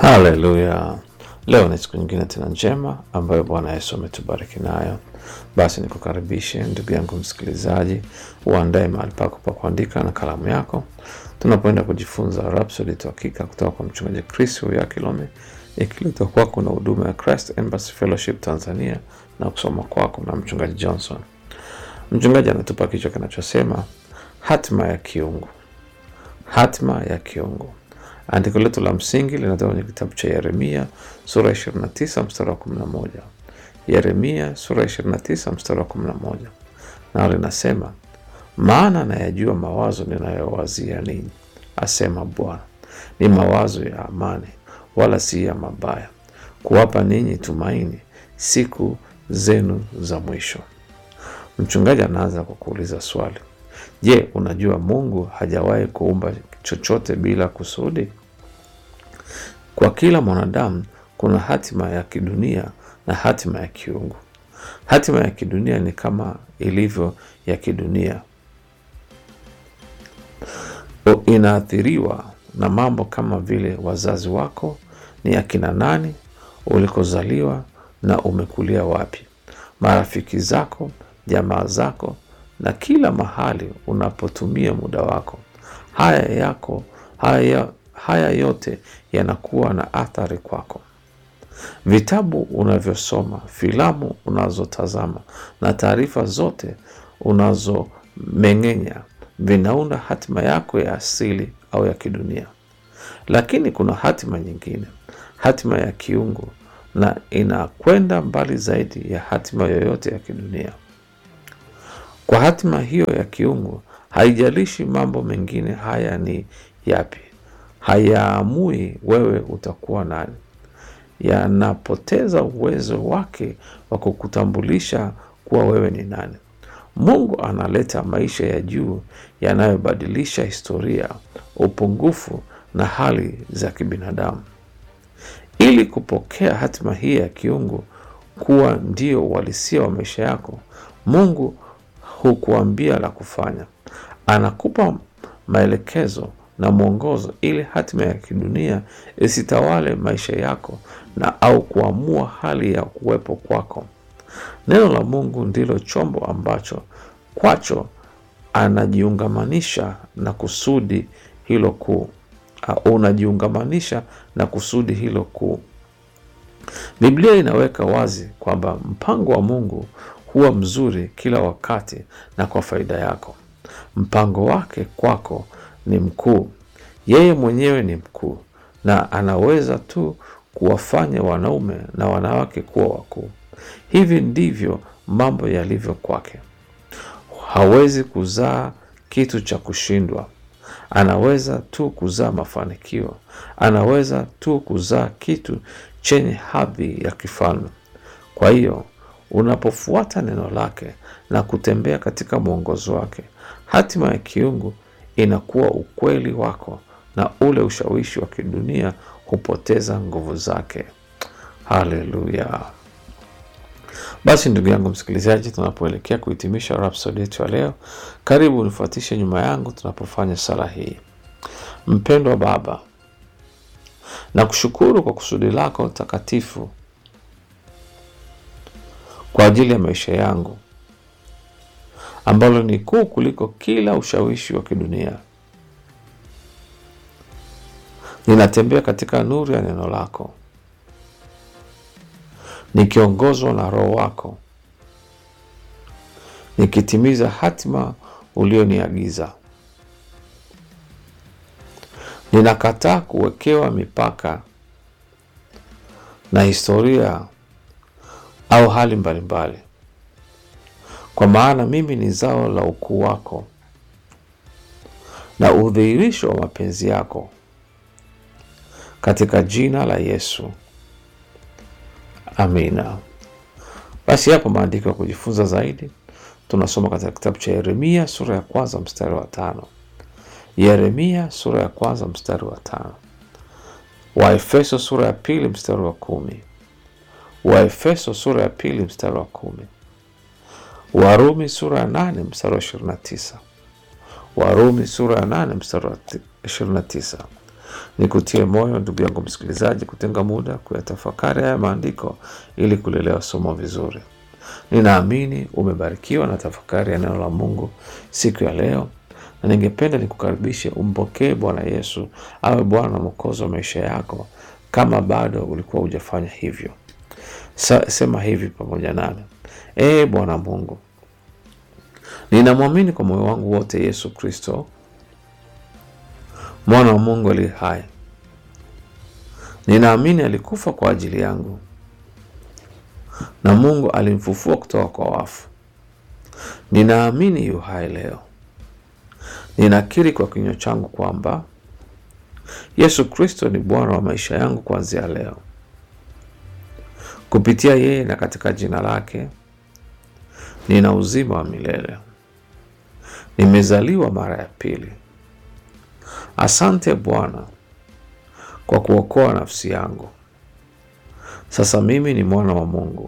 Haleluya! Leo ni siku nyingine tena njema ambayo Bwana Yesu ametubariki nayo. Basi nikukaribishe ndugu yangu msikilizaji, uandae mahali pako pa kuandika na kalamu yako, tunapoenda kujifunza Rhapsody ya Hakika kutoka kwa mchungaji Chris Huya Kilome, ikiletwa kwako na huduma ya Christ Embassy Fellowship Tanzania na kusoma kwako na mchungaji Johnson. Mchungaji anatupa kichwa kinachosema hatima ya kiungu. Hatima ya kiungu. Andiko letu la msingi linatoka kwenye kitabu cha Yeremia sura ya 29 mstari wa 11. Yeremia sura ya 29 mstari wa 11, nao linasema, maana nayajua mawazo ninayowazia ninyi, asema Bwana, ni mawazo ya amani, wala si ya mabaya, kuwapa ninyi tumaini siku zenu za mwisho. Mchungaji anaanza kwa kuuliza swali Je, unajua Mungu hajawahi kuumba chochote bila kusudi? Kwa kila mwanadamu kuna hatima ya kidunia na hatima ya kiungu. Hatima ya kidunia ni kama ilivyo ya kidunia, O, inaathiriwa na mambo kama vile wazazi wako ni akina nani, ulikozaliwa na umekulia wapi, marafiki zako, jamaa zako na kila mahali unapotumia muda wako. Haya yako haya, haya yote yanakuwa na athari kwako. Vitabu unavyosoma, filamu unazotazama na taarifa zote unazomeng'enya vinaunda hatima yako ya asili au ya kidunia. Lakini kuna hatima nyingine, hatima ya kiungu, na inakwenda mbali zaidi ya hatima yoyote ya kidunia. Kwa hatima hiyo ya kiungu, haijalishi mambo mengine haya ni yapi, hayaamui wewe utakuwa nani, yanapoteza uwezo wake wa kukutambulisha kuwa wewe ni nani. Mungu analeta maisha ya juu yanayobadilisha historia, upungufu na hali za kibinadamu. Ili kupokea hatima hii ya kiungu kuwa ndio uhalisia wa maisha yako, Mungu hukuambia la kufanya. Anakupa maelekezo na mwongozo ili hatima ya kidunia isitawale maisha yako na au kuamua hali ya kuwepo kwako. Neno la Mungu ndilo chombo ambacho kwacho anajiungamanisha na kusudi hilo kuu. Uh, unajiungamanisha na kusudi hilo kuu. Biblia inaweka wazi kwamba mpango wa Mungu huwa mzuri kila wakati na kwa faida yako. Mpango wake kwako ni mkuu. Yeye mwenyewe ni mkuu na anaweza tu kuwafanya wanaume na wanawake kuwa wakuu. Hivi ndivyo mambo yalivyo kwake. Hawezi kuzaa kitu cha kushindwa. Anaweza tu kuzaa mafanikio. Anaweza tu kuzaa kitu chenye hadhi ya kifalme. Kwa hiyo unapofuata neno lake na kutembea katika mwongozo wake, hatima ya kiungu inakuwa ukweli wako na ule ushawishi wa kidunia hupoteza nguvu zake. Haleluya! Basi ndugu yangu msikilizaji, tunapoelekea kuhitimisha Rhapsody yetu ya leo, karibu unifuatishe nyuma yangu tunapofanya sala hii. Mpendwa Baba, na kushukuru kwa kusudi lako takatifu kwa ajili ya maisha yangu ambalo ni kuu kuliko kila ushawishi wa kidunia. Ninatembea katika nuru ya neno lako, nikiongozwa na Roho wako, nikitimiza hatima ulioniagiza. Ninakataa kuwekewa mipaka na historia au hali mbalimbali, kwa maana mimi ni zao la ukuu wako na udhihirisho wa mapenzi yako, katika jina la Yesu, amina. Basi hapo maandiko ya kujifunza zaidi tunasoma katika kitabu cha Yeremia sura ya kwanza mstari wa tano. Yeremia sura ya kwanza mstari wa tano. Waefeso sura ya pili mstari wa kumi. Waefeso sura ya pili mstari wa kumi. Warumi sura ya nane mstari wa ishirini na tisa. Warumi sura ya nane mstari wa ishirini na tisa. Nikutie moyo ndugu yangu msikilizaji, kutenga muda kuyatafakari haya maandiko ili kulelewa somo vizuri. Ninaamini umebarikiwa na tafakari ya neno la Mungu siku ya leo, na ningependa nikukaribishe umpokee Bwana Yesu awe Bwana na Mwokozi wa maisha yako, kama bado ulikuwa hujafanya hivyo. Sa, sema hivi pamoja nami: Ee Bwana Mungu, ninamwamini kwa moyo wangu wote Yesu Kristo mwana wa Mungu aliye hai. Ninaamini alikufa kwa ajili yangu na Mungu alimfufua kutoka kwa wafu. Ninaamini yu hai leo. Ninakiri kwa kinywa changu kwamba Yesu Kristo ni Bwana wa maisha yangu kuanzia leo. Kupitia yeye na katika jina lake nina uzima wa milele. Nimezaliwa mara ya pili. Asante Bwana kwa kuokoa nafsi yangu. Sasa mimi ni mwana wa Mungu.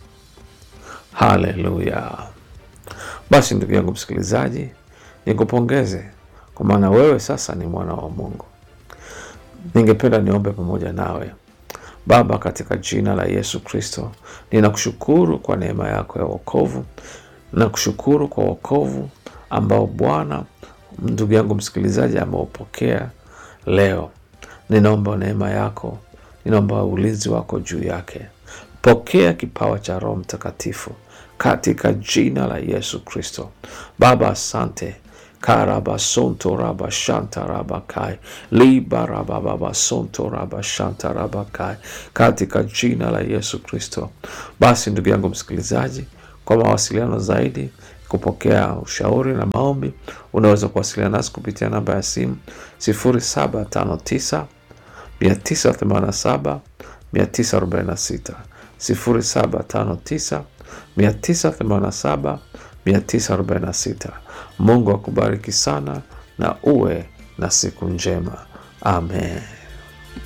Haleluya! Basi ndugu yangu msikilizaji, nikupongeze kwa maana wewe sasa ni mwana wa Mungu. Ningependa niombe pamoja nawe. Baba, katika jina la Yesu Kristo, ninakushukuru kwa neema yako ya wokovu. Nakushukuru kwa wokovu ambao Bwana ndugu yangu msikilizaji ameupokea leo. Ninaomba neema yako, ninaomba ulinzi wako juu yake. Pokea kipawa cha Roho Mtakatifu katika jina la Yesu Kristo. Baba, asante karaba sonto raba shanta raba kai liba raba baba sonto raba shanta raba kai katika jina la Yesu Kristo. Basi ndugu yangu msikilizaji, kwa mawasiliano zaidi kupokea ushauri na maombi, unaweza kuwasiliana nasi kupitia namba ya simu 0759 987 946 0759 987 946. Mungu akubariki sana na uwe na siku njema. Amen.